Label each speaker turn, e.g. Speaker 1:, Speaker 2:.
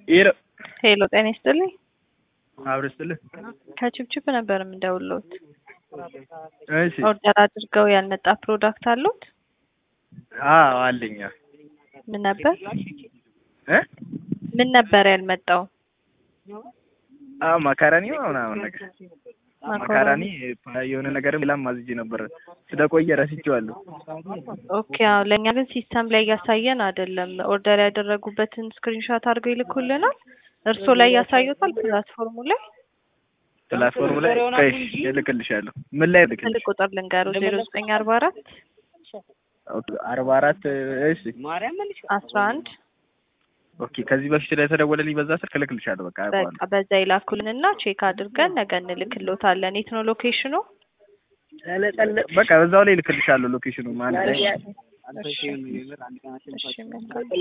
Speaker 1: ሄሎ
Speaker 2: ሄሎ ጤና ይስጥልኝ።
Speaker 1: አብረን ስትልህ
Speaker 2: ከችብችብ ነበር የምደውልዎት።
Speaker 1: እሺ
Speaker 2: ኦርደር አድርገው ያልመጣ ፕሮዳክት አሉት?
Speaker 1: አዎ አለኝ
Speaker 2: ምን ነበር
Speaker 1: እ
Speaker 2: ምን ነበር ያልመጣው?
Speaker 1: አዎ ማካራኒ ምናምን ነገር ማካራኒ
Speaker 2: ማካሮኒ።
Speaker 1: የሆነ ነገርም ሌላም አዝዤ ነበር ስለቆየ ረስቼዋለሁ።
Speaker 2: ኦኬ አዎ፣ ለእኛ ግን ሲስተም ላይ እያሳየን አይደለም። ኦርደር ያደረጉበትን ስክሪንሾት አድርገው ይልኩልናል። እርስዎ ላይ ያሳዩታል ፕላትፎርሙ ላይ
Speaker 1: ፕላትፎርም ላይ ቆይ እልክልሻለሁ። ምን ላይ
Speaker 2: ስልክ
Speaker 1: እልክልሽ?
Speaker 2: ቁጥር ልንገሩ ዜሮ ዘጠኝ አርባ አራት
Speaker 1: ኦኬ አርባ አራት እሺ
Speaker 2: አስራ አንድ
Speaker 1: ኦኬ ከዚህ በፊት ላይ የተደወለልኝ በዛ ስልክ እልክልሻለሁ። በቃ አውቀዋለሁ።
Speaker 2: በቃ በዛ ይላኩልንና ቼክ አድርገን ነገ እንልክልዎታለን። የት ነው ሎኬሽኑ?
Speaker 1: በቃ በዛው ላይ እልክልሻለሁ ሎኬሽኑ ማለት ነው።
Speaker 2: እሺ፣ እሺ መልካም